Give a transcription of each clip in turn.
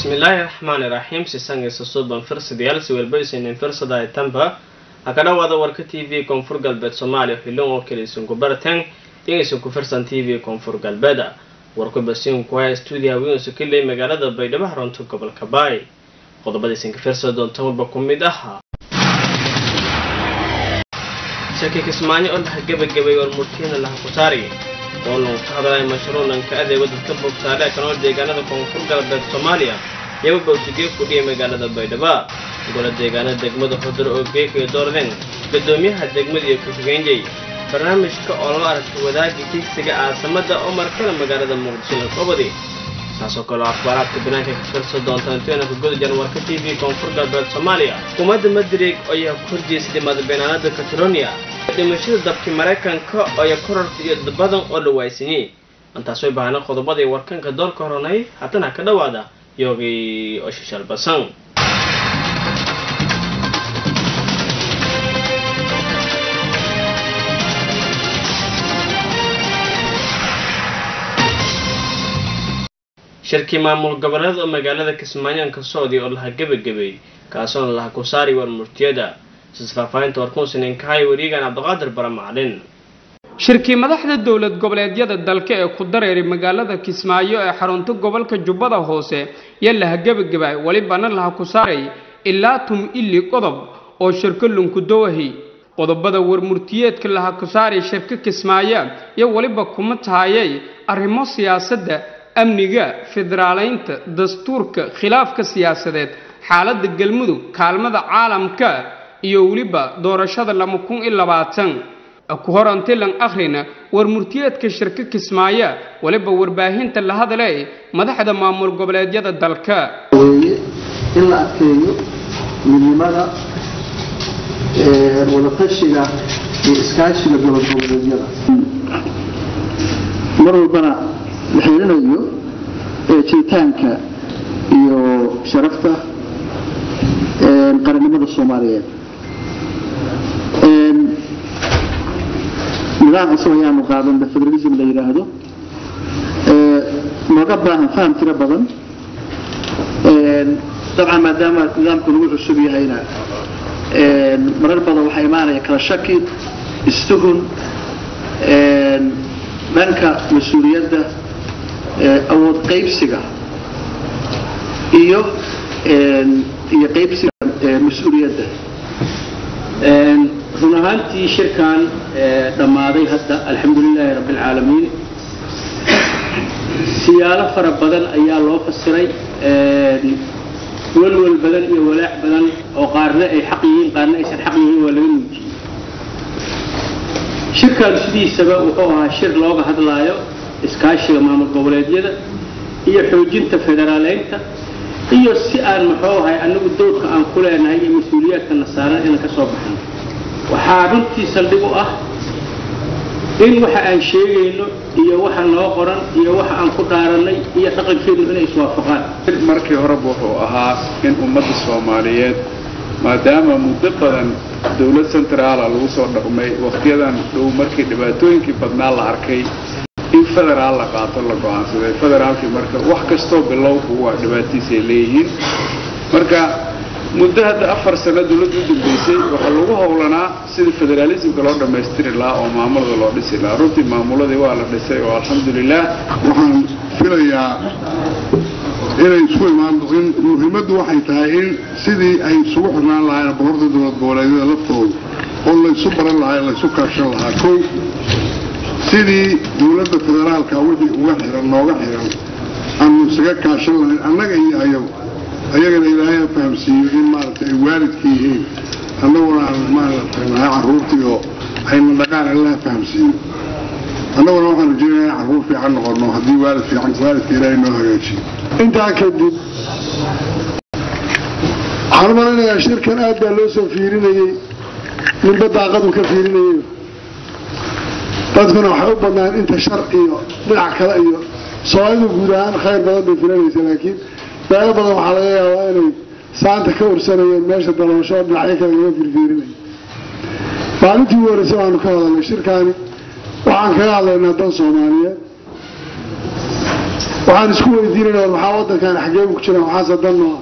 bismillaahi raxmaani raxiim sisangiisa suuban firsadayaal siwelbaysanin firsada tanba ha ka dhawaada warka t v koonfur galbeed soomaaliya xilin oo kale isunku baratan dhegaysan ku firsan t v koonfur galbeeda warku basiinku haya stuudiyaha wiinsu kiley magaalada baydhabo xarunta gobolka baay qodobada isinka firsa doonta walba ku mid ahaa shaki kismaayo oo laha gebagabay war murtiyana laha kutaari oo lagu ka hadlaya mashruucanka adeego dadka bogtaale kanoo deegaanada koonfur galbeed soomaaliya yaba bawsigee kudhiyay magaalada baydhabo gola deegaanada degmada xudur oo geekayo doorden gadoomiyaha degmada iyo ku-xigeenyay barnaamijka oo lala aragtay wadaagga kiigsiga caasamada oo markale magaalada muqdisho la kobadi saasoo kaleo akhbaaraadka banaanka ka firsa doonta intoyna guda janwarka t v koonfur galbeed soomaaliya xukuumadda madrig ayaa ku horjeysay madabenaanada catalonia dhimashada dabkii maraykanka ayaa kororta iyo dad badan oo la waaysinyey intaas way baahna qodobadii warkanka doorka horanay haddana ka dhawaada yoogii oo shishaal basan shirkii maamul goboleed oo magaalada kismaayo ka socday oo laha gebagabay kaasoona laha ku saari war murtiyada sisfaahfaahinta warkuusininkahay wariigan cabdiqaadir bara macalin shirkii madaxda dowlad goboleedyada dalka ee ku dareeray magaalada kismaayo ee xarunta gobolka jubbada hoose yaa laha gebagabay welibana laha ku saaray ilaa tum ili qodob oo shirko lunkudowahi qodobada warmurtiyeedka laha ku saaray shirka kismaayo iyo weliba kuma tahayay arrimo siyaasadda amniga federaaleynta dastuurka khilaafka siyaasadeed xaaladda galmudug kaalmada caalamka iyo weliba doorashada lama kun iyo labaatan ku horantilan akhrina war murtiyeedka shirka kismaayo weliba warbaahinta la hadlay madaxda maamul goboleedyada dalka weeye in la adkeeyo midnimada wadatashiga iyo iskaashiga gobol goboleedyada mar walbana la xiirinayo jiritaanka iyo sharafta qarannimada soomaaliyeed nidaam cusub ayaanu qaadanba federalism la yidhaahdo nooga baahan faham tiro badan dabcan maadaama nidaamku lagu cusub yahayna marar badan waxaa imaanaya kala shaki istuhun dhanka mas-uuliyadda awood qaybsiga iyo iyo qaybsiga mas-uuliyadda run ahaantii shirkan dhammaaday hadda alxamdulilaahi rabbi alcaalamiin siyaalo fara badan ayaa loo fasiray walwal badan iyo walaac badan oo qaarna ay xaq yihiin qaarna aysan xaq yihiin waa laga muujiyey shirkan sidiisaba wuxuu ahaa shir looga hadlaayo iskaashiga maamul goboleedyada iyo xoojinta federaaleynta iyo si aan muxuu ahay anagu dowrka aan ku leenahay iyo mas-uuliyaadkana saaran inaan ka soo baxno waxaa runtii saldhig u ah in waxa aan sheegayno iyo waxa noo qoran iyo waxa aan ku dhaarannay iyo dhaqankeenu inay iswaafaqaan markii horeba wuxuu ahaa in ummadda soomaaliyeed maadaama muddo badan dowlad centraala lagu soo dhaqmay wakhtiyadan dhow markii dhibaatooyinkii badnaa la arkay in federaal la qaato la go-aansaday federaalkii marka wax kastoo bilowku waa dhibaatiisay leeyihiin marka muddo hadda afar sano dowladda u dambeysay waxaa lagu howlanaa sidii federaalismka loo dhammaystiri lahaa oo maamulada loo dhisi lahaa runtii maamuladii waa la dhisay oo alxamdulilah waxaan filayaa inay isku imaan in muhiimaddu waxay tahay in sidii ay isugu xirnaan lahaayeen boqorta dowlad goboleedyada laftooda oo laysu baran lahaa laysu kaashan lahaa kow sidii dowladda federaalka wixii uga xiran nooga xiran aanu isaga kaashan lahayn annaga iyo ayagu ayagana ilaahay ha fahamsiiyo in maaragtay ay waalidka yihiin annaguna aan maaragtay nahay carruurtii oo ayna dhaqaan allaha fahamsiiyo annaguna waxaan rajeynayaa in carruur fiican noqono haddii waalid fiican waalidka ilaahay noo hagaajiyo intaa kadib waxaan u malinayaa shirkan aad baa loo soo fiirinayey ninba daaqadu ka fiirinayey dadkuna waxay u badnaan inta shar iyo dhinac kale iyo soomaalidu guud ahaan khayr badan bay filanaysa laakiin meelo badan waxaa laga yaabaa inay saanta ka ursanayeen meesha dalabasho dhinacyo kale laga firfiirinay maalintii ugu horreysay waanu ka hadalnay shirkaani waxaan kaga hadlaynaa dan soomaaliyeed waxaan isku weydiinayna maxaa waddankan xaggee ku jiraan waxaase danno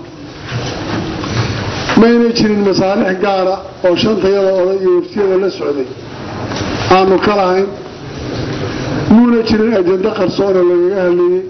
maynay jirin masaalix gaara oo shantayada oday iyo waftiyada la socday aanu ka lahayn muuna jirin ajando qarsoona lagaga hadlayey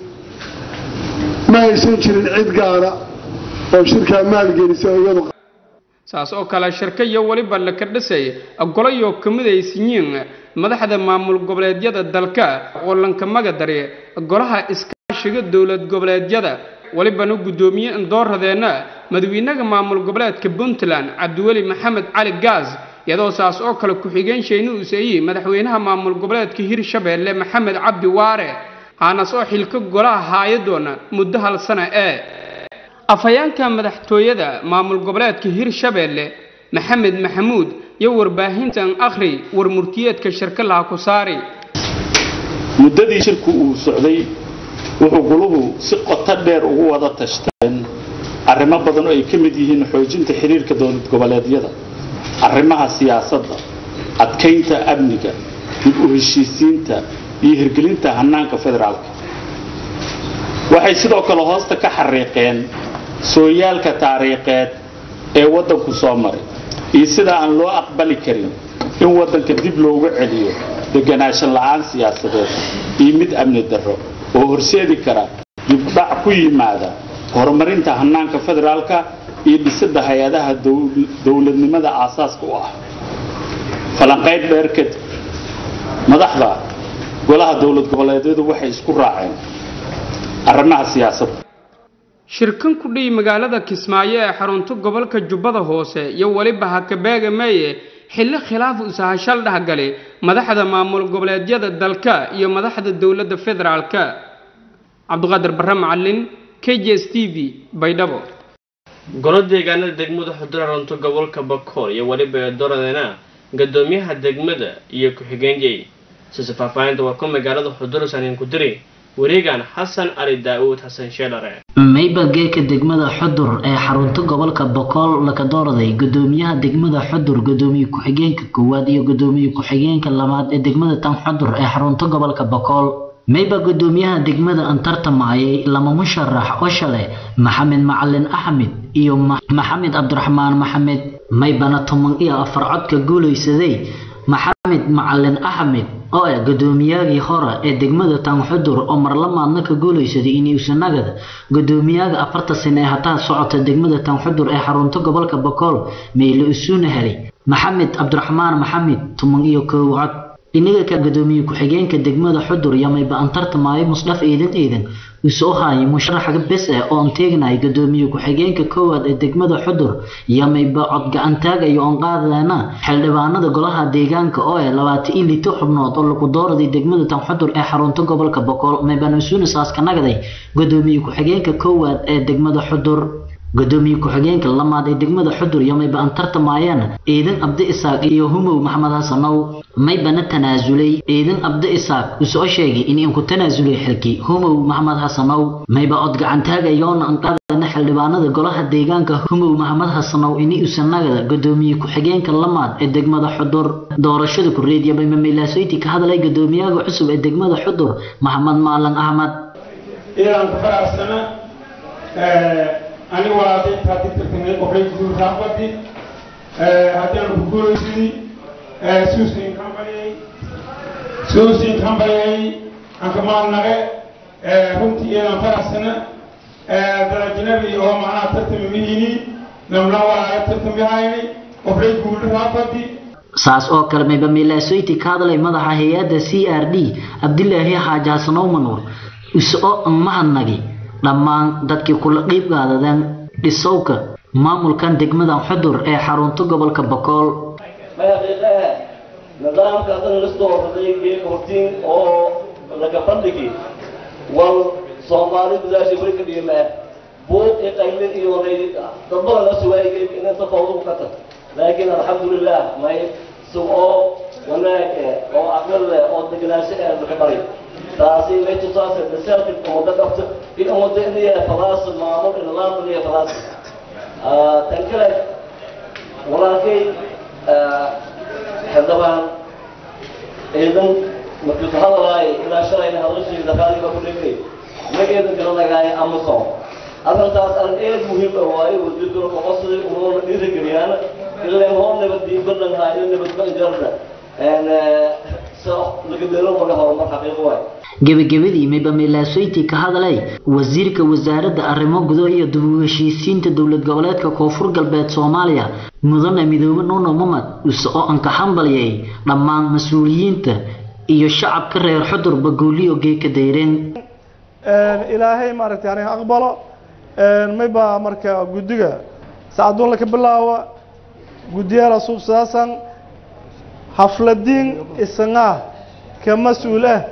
ma aysan jirin cid gaara oo shirkaa maalgelisa oo iyadu saas oo kale shirka iyo weliba la kardhisay golayo ka midaysiyiin madaxda maamul goboleedyada dalka oo lanka magadari golaha iskaashiga dowlad goboleedyada welibana guddoomiye indooradeenna madawiinaha maamul goboleedka puntland cabdiweli maxamed cali gaas iyadoo saas oo kale ku-xigeen shayni useeyi madaxweynaha maamul goboleedka hirshabeelle maxamed cabdi waare haanas oo xilka golaha haayadoona muddo hal sana ee afhayeenka madaxtooyada maamul goboleedka hirshabeelle maxamed maxamuud iyo warbaahintan akhri war murtiyeedka shirka laha ku saari muddadii shirku uu socday wuxuu guluhu si qoto dheer ugu wada tashteen arrimo badan oo ay ka mid yihiin xoojinta xiriirka dowlad goboleedyada arrimaha siyaasadda adkaynta amniga dib u heshiisiinta iyo hirgelinta hannaanka federaalka waxay sidoo kale hoosta ka xariiqeen sooyaalka taariikheed ee waddanku soo maray iyo sida aan loo aqbali karin in waddanka dib loogu celiyo deganaanshan la'aan siyaasadeed iyo mid amni darro oo horseedi kara dibdhac ku yimaada horumarinta hannaanka federaalka iyo dhisidda hay-adaha dowladnimada aasaaska u ah falanqayd dheer kadib madaxda golaha dowlad goboleedyadu waxay isku raaceen arrimaha siyaasadda shirkan ku dhihi magaalada kismaayo ee xarunta gobolka jubbada hoose iyo weliba hakabeega meeye xilli khilaaf usahashal dhexgali madaxda maamul goboleedyada dalka iyo madaxda dowladda federaalka cabdiqaadir barre macalin k j s t v baydhabo golo deegaanada degmada xudura runto gobolka bakool iyo weliba eedoradeena gadoomiyaha degmada iyo ku-xigeenyey sise faahfaahinta waa ku magaalada xudura saniin ku diri wareegan xasan cali daa'uud xasan sheelare maybalgeeka degmada xudur ee xarunta gobolka bokool laka doorday gudoomiyaha degmada xudur gudoomiye ku-xigeenka koowaad iyo gudoomiye ku-xigeenka labaad ee degmada tan xudur ee xarunta gobolka bokool mayba gudoomiyaha degmada aan tartamayay lama musharax oo shale maxamed macalin axmed iyo maxamed cabdiraxmaan maxamed maybana toban iyo afar codka guulaysaday maxamed macalin axmed oo ah gudoomiyagii hore ee degmada tanxudur oo marlamaadna ka guulaysaday inuusanagada gudoomiyaga afarta sane ee hataa socota degmada tanxudur ee xarunta gobolka bokool meyle isuuna helay maxamed cabdiraxmaan maxamed toban iyo kow cod inaga ka gudoomiye ku-xigeenka degmada xudur yamayba aan tartamaayo musdhaf eedan eedan usoo haayay musharaxa bes ah oo aan teegnay gudoomiye ku-xigeenka koowaad ee degmada xudur yamayba cod gacantaagayo oon qaadadeena xildhibaanada golaha deegaanka oo ah labaatan iyo lito xubnood oo lagu dooraday degmada tan xudur ee xarunta gobolka bokool maybaan usuuna saaska nagaday gudoomiye ku-xigeenka koowaad ee degmada xudur gudoomiye ku-xigeenka lamaad ee degmada xudur iyo mayba aan tartamayeen ciidan abdi isaaq iyo humow maxamed xasanow maybana tanaasulay ciidan abdi isaaq usoo sheegay in aan ku tanaasulay xilkii humow maxamed xasanow mayba cod gacantaagayoona aan qaadana xildhibaanada golaha deegaanka humow maxamed xasanow ini usanagada gudoomiye ku-xigeenka lamaad ee degmada xudur doorashada kureediya mayma meelaasoyti ka hadlay gudoomiyaha cusub ee degmada xudur maxamed maalan axmed aniga walaashay intaa tirtirtanay qofay guurtaafadi haddaanu ku guuraysidii suusin kambaliyay suusin kambaliyay ankamaalnaqe runtii iyadan faraxsana darajinabi oo macnaha tartami mihini namna walaaga tartamihayni qofay guurtaafadi saas oo kale mayba meelaasoyti ka hadlay madaxa hay-adda c r d cabdilaahi xaaji xasanow manuur isoo mahadnagi dhammaan dadkii kula qiib qaadadeen dhisowka maamulkan degmadan xudur ee xarunta gobolka bokool xaqiiqaha nidaamka haddana lastoo horreeyay geeka hortiin oo laga bandhigi wal soomaali gudaasha weli ka dhigima ah buuq iyo qaylin iyo dadbada la sugaayay inanta fawduku ka tag laakiin alxamdulilah may sugoo wanaag eh oo aqal leh oo degenaansho eh laga baray taasi may tusaase masaajid umada qabto in umada inaya falaas maamul nidaam inaya falaas tan kale walaalkay xildhibaan ciidan markuu ka hadalaay ilaa shalayna hadalashii daqaaliga ku dhigay magaceeda galanagaaya amazon arrintaas arrin aad muhiim ah waaye wasiirkuna qoqosday unoona dhiirigeliyaan ileen hoo nabadii badanhaa iyo nabadbanjarda so laga delo maga horumar xaqiiqo waaye gebagabadii maybamilaasoyti ka hadlay wasiirka wasaaradda arrimo gudo iyo dib u heshiisiinta dowlad goboleedka koonfur galbeed soomaaliya mudane midoobe nuno mamad use oo anka hambalyay dhammaan mas-uuliyiinta iyo shacabka reer xudur bagooliyo geeka dayreen ilaahay maaragtay aniga aqbalo mayba marka guddiga saacaduun laka bilaawa guddiyaala suubsadaasan hafladiin isagaa ka mas-uul ah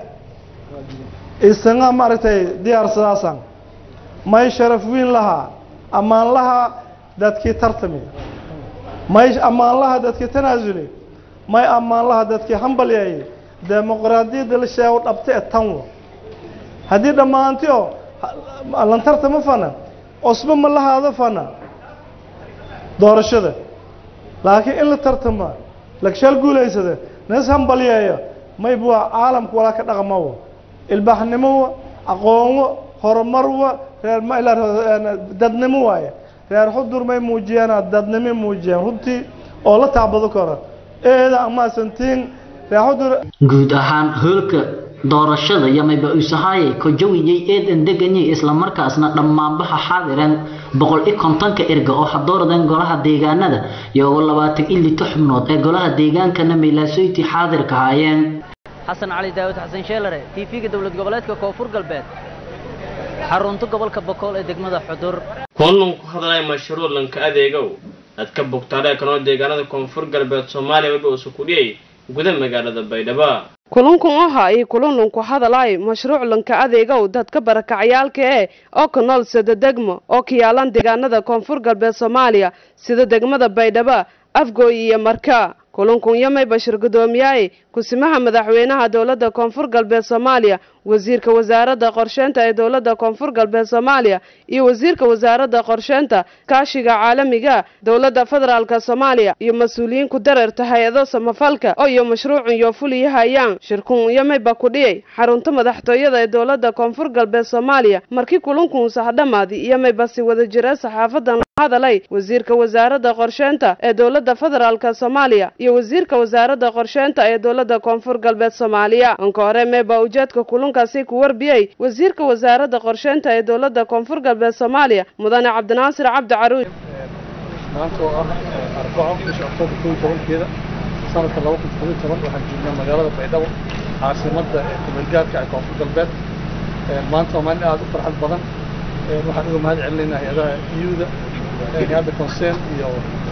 isaga maaragtay diyaarsadaasan may sharaf weyn lahaa ammaan laha dadkii tartami may ammaan laha dadkii tanaasuli may ammaan laha dadkii hambalyaye dimuqraadiyadda la sheego dhabta ee tanwo haddii dhammaantio lan tartama fana cusbo ma lahaado fana doorashada laakiin in la tartama lagshaal guulaysada nis hambalyeeyo mayb waa caalamka walaa ka dhaqmawo ilbaaxnimowa aqoonwo horumarwa reer dadnimo waaye reer xudur may muujiyaan dadnimo muujiyaan runtii oo la taabado karo eeda amaasantiin reer xudur guud ahaan hoolka doorashada yamayba usahaayay kojawiyay eedan deganyay islamarkaasna dhammaanbaxa xaadiran boqol iyo kontonka erga oo hadooradan golaha deegaanada iyo labaatan iyo lito xubnood ee golaha deegaankana meylaasoyti xaadirka haayeen xasan cali daawud xasan sheelare tv-ga dowlad goboleedka koonfur galbeed xarunta gobolka bokool ee degmada xudur kulanlan ku hadlaya mashruuc lanka adeegow dadka bugtaadhe kanoo deegaanada koonfur galbeed soomaaliya waba usu kudhiyay guda magaalada baydhabo kulankun aha iyo kulanlanku hadalay mashruuc lanka adeegow dadka barakacyaalka ee oo ka nool sida degmo oo ka yaalan deegaanada koonfur galbeed soomaaliya sida degmada baydhabo afgooy iyo marka kulankun yamay bashir guddoomiyaay kusimaha madaxweynaha dowladda koonfur galbeed soomaaliya wasiirka wasaaradda qorsheynta ee dowladda koonfur galbeed soomaaliya iyo wasiirka wasaaradda qorsheynta kaashiga caalamiga dowladda federaalka soomaaliya iyo mas-uuliyiin ku dareerta hay-ado samafalka oo iyo mashruucun iyo fuliyahayaan shirkun yamayba ku dhiyay xarunta madaxtooyada ee dowladda koonfur galbeed soomaaliya markii kulankun saxdhamaadi yamayba si wada jira saxaafadan hadalay wasiirka wasaaradda qorsheynta ee dowladda federaalka soomaaliya iyo wasiirka wasaaradda qorsheynta ee dowladda koonfur galbeed soomaaliya anka hore meeba ujeedka kulankaasi ku warbiyey wasiirka wasaaradda qorsheynta ee dowladda koonfur galbeed soomaaliya mudane cabdinaasir cabdi caruuj maanta oo ah arbaco bisha oktoobar koo iyo tobankeeda sanadka laba kun todoba iyo toban waxaan joognaa magaalada baydhabo caasimadda ee kumeelgaarka ee koonfur galbeed maanta waa maalin aada u farxad badan waxaan uga mahad celinaynaa hay-adaha iyuda hay-adda concern iyo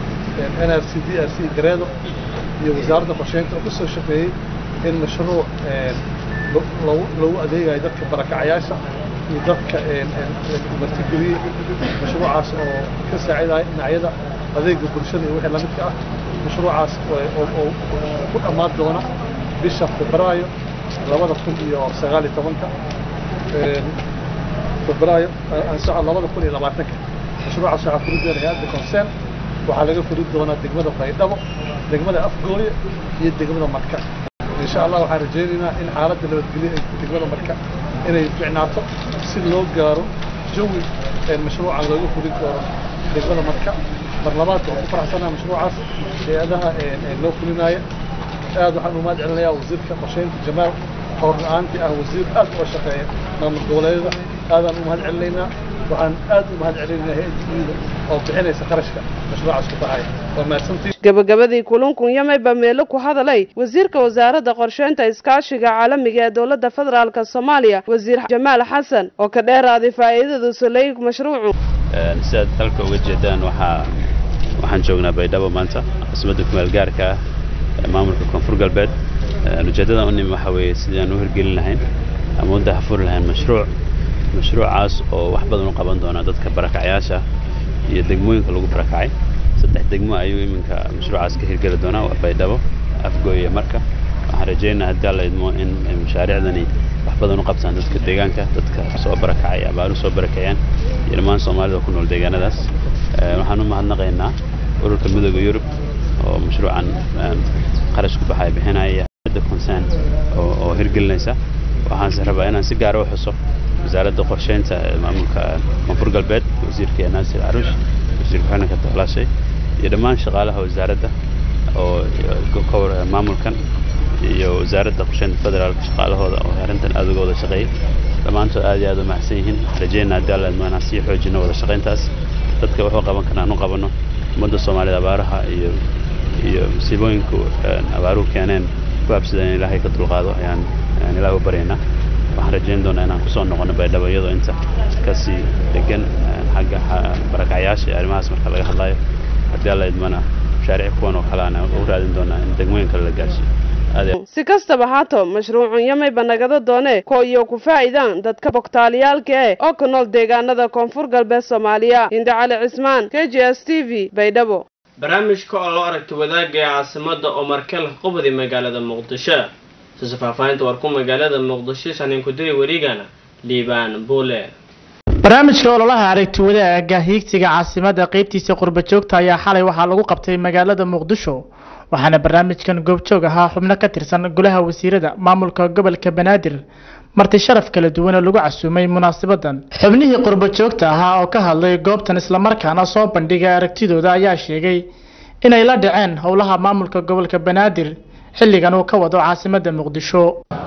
n r c d r c gareedo iyo wasaaradda qorsheynta oo ka soo shaqeeyey in mashruuc loogu adeegayo dadka barakacayaasha iyo dadka martigeliyey mashruucaas oo ka saacidaya dhinacyada adeega bulshada iyo wixii lamidka ah mashruucaas oo ku dhammaan doona bisha febraayo labada kun iyo sagaal iyo tobanka febraayo ansaco labada kun iyo labaatanka mashruucaas waxaa furi doona hay-adda concern waxaa laga furi doonaa degmada baydhabo degmada afgooye iyo degmada marka insha allah waxaan rajaynaynaa in xaaladda nabadgelyo ay degmada marka inay ficnaato si loo gaaro jawi mashruucan looga fulin doono degmada marka mar labaad waxaan ku faraxsanaa mashruucaas hay-adaha loo fulinaaya aad waxaan u mahad celinayaa wasiirka qorsheynta jamaal oo run-aantii ah wasiir aad uga shaqeeya maamul goboleedyada aadaan u mahad celinaynaa waxaan aad u mahad celinaynaa hay-adda oo bixinaysa qarashka mashruucaas ku baxaya waa mahadsantii gabagabadii kulankun yamayba meelo ku hadalay wasiirka wasaaradda qorsheynta iskaashiga caalamiga ee dowladda federaalka soomaaliya wasiir jamaal xasan oo ka dheeraaday faa'iidada saleey mashruucu sidaad dalka uga jeedaan waxaa waxaan joognaa baydhabo maanta caasimadda kumeel gaarka ah ee maamulka koonfur galbeed ujeeddadan u nimi waxaa weeye sidii aan u hirgelin lahayn ama u dahafuri lahayn mashruuc mashruucaas oo wax badan u qaban doona dadka barakacyaasha iyo degmooyinka lagu barakacay saddex degmo ayuu iminka mashruucaas ka hirgeli doonaa waa baydhabo afgooy iyo marka waxaan rajaynayaa haddii alla idmo in mashaariicdani wax badan u qabtaan dadka deegaanka dadka soo barakacay abaaru soo barakaceen iyo dhammaan soomaalida ku nool deegaanadaas waxaan u mahadnaqaynaa ururka midooda yurub oo mashruucan qarash ku baxaya bixinaya hay-adda concern oo hirgelinaysa waxaanse rabaa inaan si gaara u xuso wasaaradda qorsheynta ee maamulka koonfur galbeed wasiirka naasir caruush wasiir ku-xigeenka toxlaashay iyo dhammaan shaqaalaha wasaaradda oo maamulkan iyo wasaaradda qorsheynta federaalka shaqaalahooda oo arrintan aad uga wada shaqeeyay dhammaantood aad iyo aad u mahadsan yihiin rajayna haddii alla idmo inaan sii xoojino wada shaqayntaas dadka wuxuu qaban karna aan u qabanno ummadda soomaalida abaaraha iyo iyo musiibooyinku abaaruhu keeneen ku habsadeen in ilaahay ka dulqaado ayaan ayaan ilaah u baryaynaa waxaan rajayn doonaa inaan kusoo noqono baydhabo iyadoo inta kasii degan xagga barakacyaasha iyo arrimahaas marka laga hadlayo haddii alla idmana mashaariic kuwan oo kale aan u raadin doonaa in degmooyin kale la gaarsiiyo si kastaba haato mashruucun yamayba nagada doone ko iyo ku faa'iidaan dadka bogtaaliyaalka eh oo ku nool deegaanada koonfur galbeed soomaaliya hinde cali cismaan k j s t v baydhabo barnaamijka oo loo aragtay wadaagga ee caasimada oo markel qubadi magaalada muqdisho sise faahfaahinta warku magaalada muqdisho saniin ku diri weriigana liibaan buule barnaamijka ololaha aragti wadaaga hiigsiga caasimada qeybtiisa qurba joogta ayaa xalay waxaa lagu qabtay magaalada muqdisho waxaana barnaamijkan goobjoog ahaa xubno ka tirsan golaha wasiirada maamulka gobolka banaadir marti sharaf kala duwan oo lagu casuumay munaasabadan xubnihii qurbo joogta ahaa oo ka hadlay goobtan islamarkaana soo bandhigay aragtidooda ayaa sheegay inay la dhaceen howlaha maamulka gobolka banaadir xilligan uu ka wado caasimada muqdisho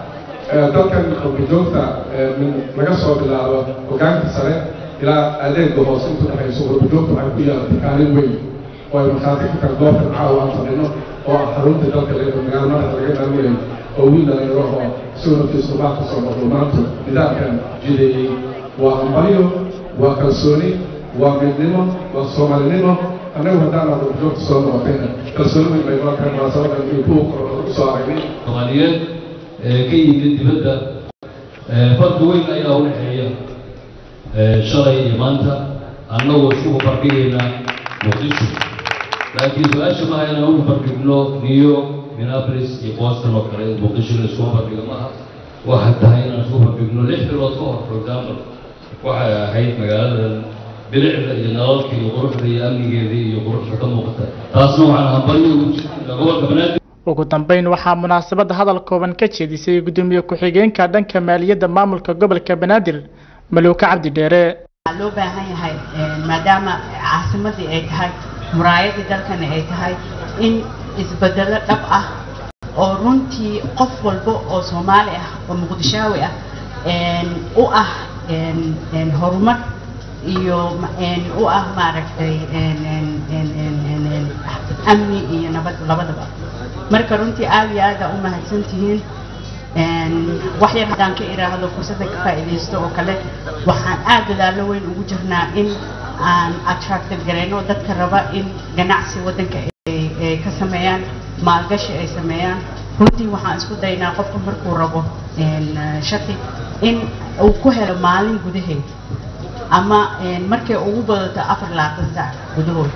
dalkan qurbajoogta laga soo bilaabo hogaanka sare ilaa adeega hoose intu dhexayso qurbajoogta waxay ku yeelatay kaalin weyn oo ay markhaati ka kala goobtan caawa aan fadhino oo ah xarunta dalka leedo magaalo madaxa laga daaweyn oo wiil dhalinyaro oo isagoo naftiisu baa ka soo noqdo maanta nidaamkan jideeyey waa hambalyo waa kalsooni waa midnimo waa soomaalinimo annagu haddaan aad qurbajoogta soo noqotayna kalsooni weyn bay noo keen munaasabadan iyo kuwa ku soo aragnay soomaaliyeed ee ka yimid dibadda farqi weyn ayaa u dhexeeya shalay iyo maanta annagoo isku barbardhigaynaa muqdisho laakiin su-aasha maaha inaan u barbardhigno new york minneapolis iyo boston oo kale muqdisho in isku barbardhigo maaha waxay tahay inaan isku barbardhigno lix bilood ka hor for example waxay ahayd magaaladan bilicda iyo nalalka iyo quruxda iyo amnigeeda iyo quruxda ka muuqata taasna waxaan hambalyo ugu jirta gobolka banaadir ugu dambeyn waxaa munaasabadda hadal kooban ka jeedisay gudoomiye ku-xigeenka dhanka maaliyadda maamulka gobolka banaadir maluuka cabdi dheere waxaa loo baahan yahay maadaama caasimadii ay tahay muraayadii dalkana ay tahay in isbedelo dhab ah oo runtii qof walba oo soomaali ah oo muqdishaawi ah u ah horumar iyo u ah maaragtay amni iyo nabad labadaba marka runtii aad iyo aada u mahadsan tihiin wax yar haddaan ka iraahdo fursadda ka faa'iidaysto oo kale waxaan aad dadaallo weyn ugu jirnaa in aan attractive garayno dadka raba in ganacsi waddanka ay ka sameeyaan maalgashi ay sameeyaan runtii waxaan isku daynaa qofka markuu rabo shati in uu ku helo maalin gudaheed ama markay ugu badato afar labaatan saac gudahood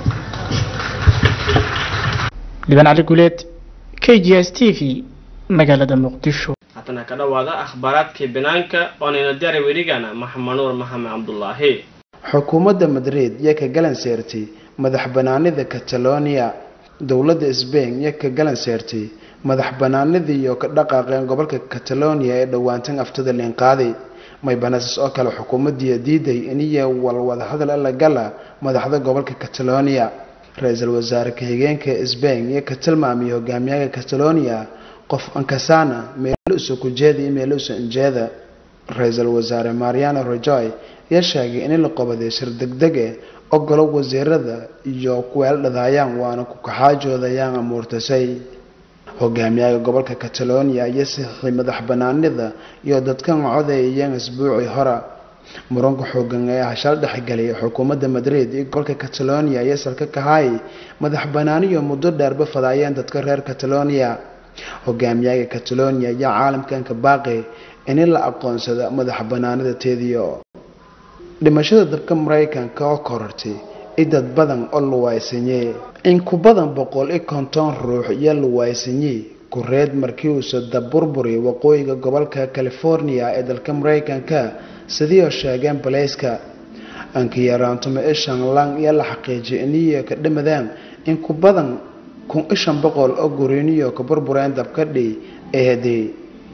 liban cali guleed k g s t v magaalada muqdisho haddana ka dhowaada akhbaaraadkii banaanka oonayna diyaari werigana maxamed nuur maxamed cabdulaahi xukuumadda madrid yaa ka galan seertay madax banaanida catalonia dowladda sbain yaa ka galan seertay madax banaanidii iyo ka dhaqaaqeen gobolka catalonia ee dhowaantan aftada liinqaaday maybanesas oo kale xukuumadii diiday iniya walwada hadal alla gala madaxda gobolka catalonia ra-iisul wasaare ka-xigeenka sbain iyo ka tilmaamay hogaamiyaha catalonia qof ankasana meeluusa kujeeda iyo meeluusa injeeda ra-iisul wasaare mariano rajoy ayaa sheegay in la qobaday shir degdeg eh ogolo wasiirada iyo kuweeldhadaayaan waana ku kaxaajoodayaan amuurtasay hogaamiyaha gobolka catalonia ayaa saxiixay madax banaanida iyo dadkan codeeyeen isbuucii hore muranka xoogan ee ah shal dhexgalay xukuumadda madrid iyo gobolka catalonia ayaa salka kahay madax banaaniyo muddo dheerba fadaayeen dadka reer catalonia hogaamiyaha catalonia ayaa caalamkan ka baaqay in la aqoonsado madax banaanida teediyo dhimashada dabka maraykanka oo korortay i dad badan oo luwaysanyey in ku badan boqol iyo konton ruux iyo luwaysanyey kureed markii uusa daburburi waqooyiga gobolka california ee dalka maraykanka sidii oo sheegeen balayska ankiyaraantuma ishan lang iyo la xaqiijiyay iniyo ka dhimadeen in ku badan kun ishan boqol oo guriniyo ka burbureen dabka dhi ee hadey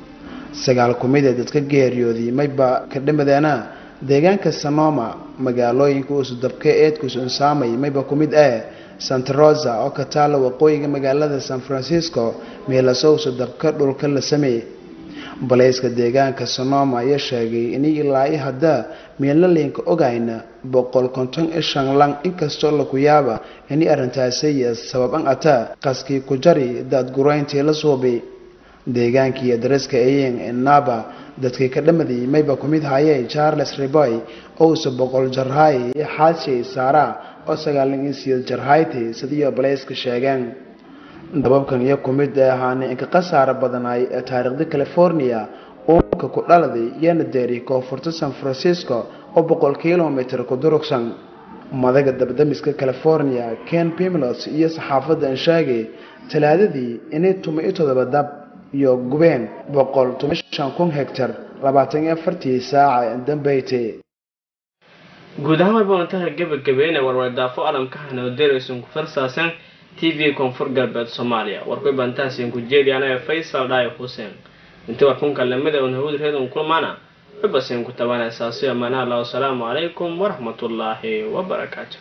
sagaal ku mid ee dadka geeriyooday mayba ka dhimadeena deegaanka sanoma magaalooyinka uusudabka eedkus unsaamay mayba ku mid ah santa rosa oo ka taala waqooyiga magaalada san francisco meelaso usudabka dhulka la sameeyey balayska deegaanka sonoma ayaa sheegay inay ilaa i hadda meelnalinka ogayna boqol konton i shan lang inkastoo laku yaaba inay arrintaasi sababan ataa qaskii ku jari daadgurayntii la suubay deegaankii daraska ayeen ee naba dadkii ka dhamaday mayba ku mid hayay charles riboy owse boqol jarhay iyo xaashay saara oo sagaalan iyo sideed jarhayti sidiyo balayska sheegeen dababkan iyo ku mid ahaana inka khasaara badanaay ee taariikhda california uunka ku dhaladay iyana deeri koonfurta san francisco oo boqol kilomitr ku durugsan madaga dabdamiska california ken pimlos iyo saxaafadda aan sheegay talaadadii inay tuma iyo todoba dab iyo gubeen boqol tuma shan kun hegtar labaatan iyo afartii saaca dambeyte guud ahaan warbaahintaha gebagabeyn ee warwardaafo alamka hanoodeeraysan ku farsaasan t v koonfur galbeed soomaaliya warkuy bantahaasiin ku jeediyaan ee faysal dhaayo xuseen intii warkunka lamida un hawad reedon kulmaana wabasiin ku tabanay saasiyo amaana allah wasalaamu calaykum waraxmatullaahi wabarakaatu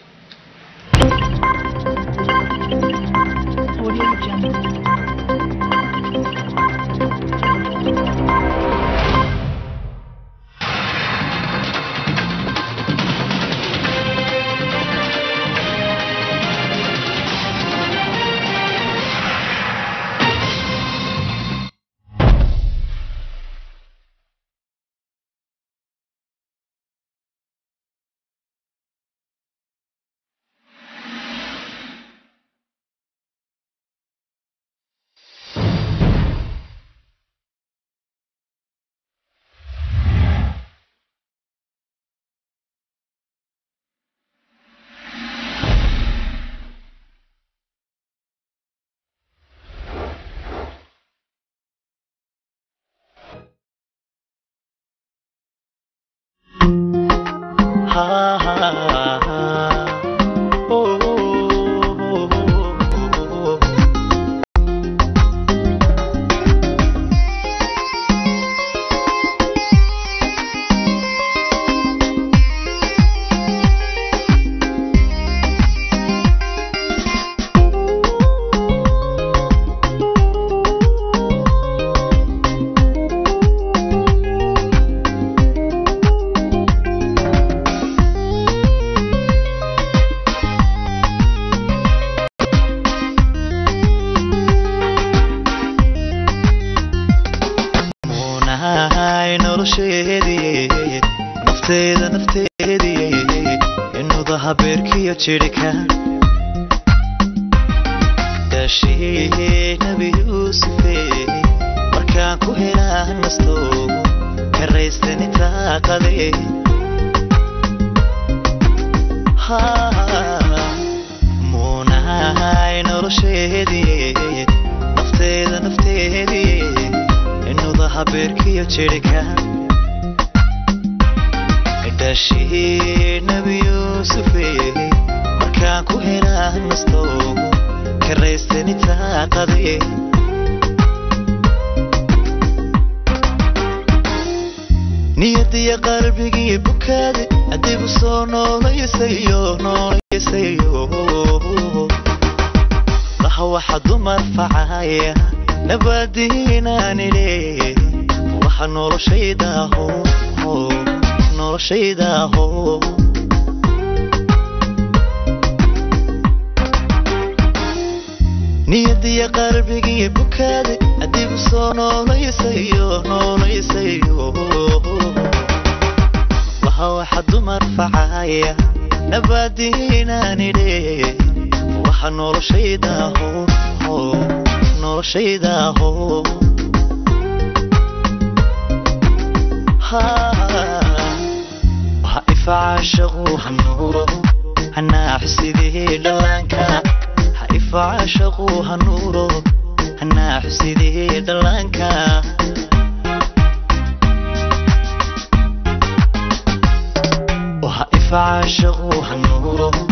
munahay nolosheedii nafteeda nafteedii inuda habeerkiyo jidhka daashii nabi yuusufe markaan ku helaa nasto karaystani taaqade munahay nolosheedii nafteeda nafteedii inuda habeerkiyo jidhka dhaashii nabi yuusufe markaan ku helaa nasto karaystani taaqade niyadiya qalbigii bukaade adigu soo noolayasayo noolayasayo laha waxa dumar facaya nabadiinaanile waxa noloshaydaho noloshaydaho niyadiya qalbigii bukaade adigu soo noolayasayo noolayasayo waha waxa dumar facaya nabadiinaanile waxa noloshaydaho noloshaydaho waha ifacaashaqu hanuuro hanaaxsidii dhallaanka ha ifacaashaqu hanuuro hanaaxsidii dhallaanka waha ifacaashaqu hanuuro